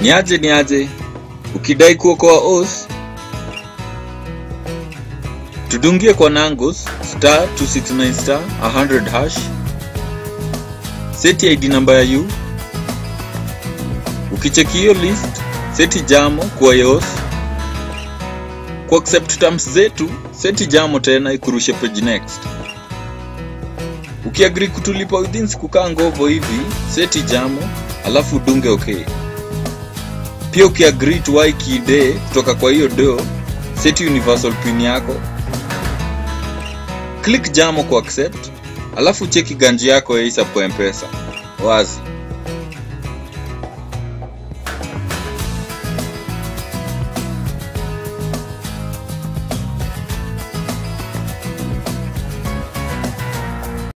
Ni aje ni aje, ukidai kuokoa os tudungie kwa Nangos star 269 star 100 hash, seti ID namba ya u. Ukicheki hiyo list, seti jamo kwa yos ku accept terms zetu, seti jamo tena ikurushe page next. Ukiagri kutulipa within siku kaa ngovo hivi, seti jamo alafu dunge okay. Pia ukiagri tuwai kide kutoka kwa hiyo do, seti universal pin yako, click jamo ku accept, alafu cheki ganji yako ya isa kwa mpesa wazi.